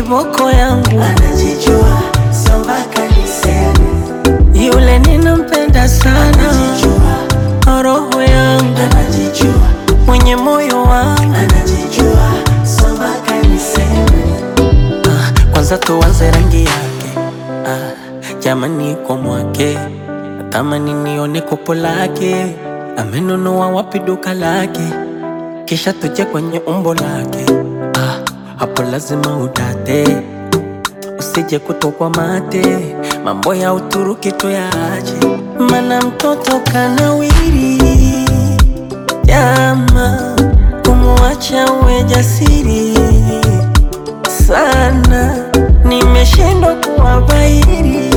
kiboko yangu anajijua, sio mpaka niseme. yule ninampenda sana, Anajijua, roho yangu anajijua, mwenye moyo wangu. anajijua, sio mpaka niseme. Ah, kwanza tuanze rangi yake ah, jamani kwa mwake natamani nione kopo lake amenunua wapi duka lake kisha tuje kwenye umbo lake ah, hapo lazima udate usije kutokwa mate mambo ya Uturuki tuyaache mana mtoto kanawiri jama kumwacha uwe jasiri sana, nimeshindwa kuwabairi.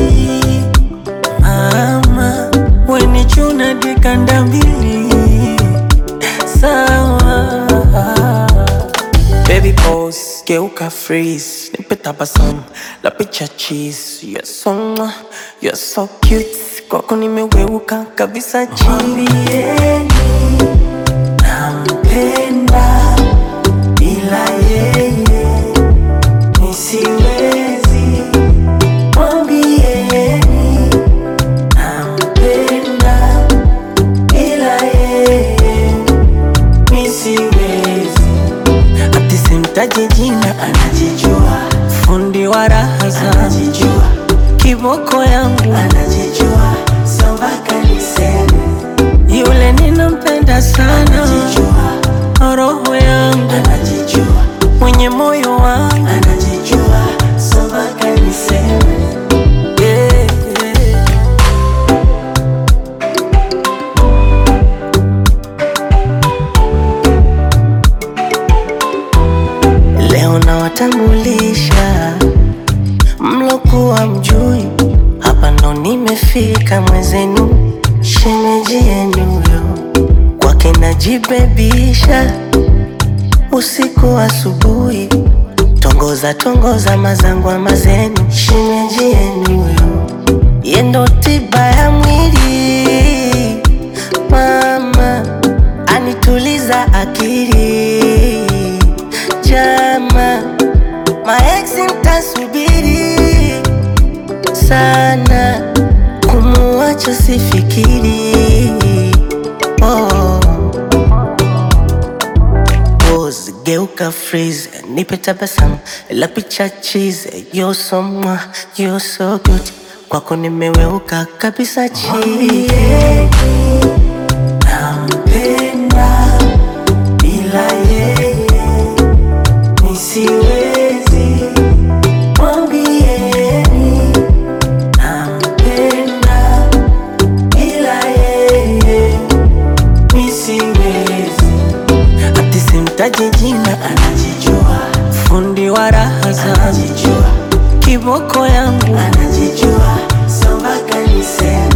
Mama weni chuna dikanda mbili sawa. Baby pose, geuka freeze, nipe tabasamu la picha cheese. You're so mwah, you're so cute, kwako nimeweuka kabisa chini. Mwambieni nampenda, bila yeye nisiwezi. Mwambieni nampenda, bila yeye nisiwezi. Ati simtaji jina, Anajijua, fundi wa raha zangu, anajijua, kiboko yangu anajijua, sio mpaka niseme. Yule ninampenda sana, Anajijua, roho yangu anajijua, mwenye moyo wangu anajijua, sio mpaka niseme. yeah, yeah. Leo nawatambulisha mlokuwa mjui, hapa ndo nimefika mwezenu, shemeji yenu yo kwake najibebisha usiku asubuhi, tongoza tongoza mazangwa mazenu, shemeji yenu yo yendo tiba ya mwili, mama anituliza akili, jama maeksi mtasubiri sana, kumuacha sifikiri oh. Pose, geuka freeze, nipe tabasamu la picha cheese. You're so mwah, you're so good, kwako nimeweuka kabisa chini. Nampenda, bila yeye nisiwezi. Mwambieni nampenda, bila yeye nisiwezi. Ati simtaji jina, Anajijua, fundi wa raha zangu, anajijua, kiboko yangu anajijua, sio mpaka niseme.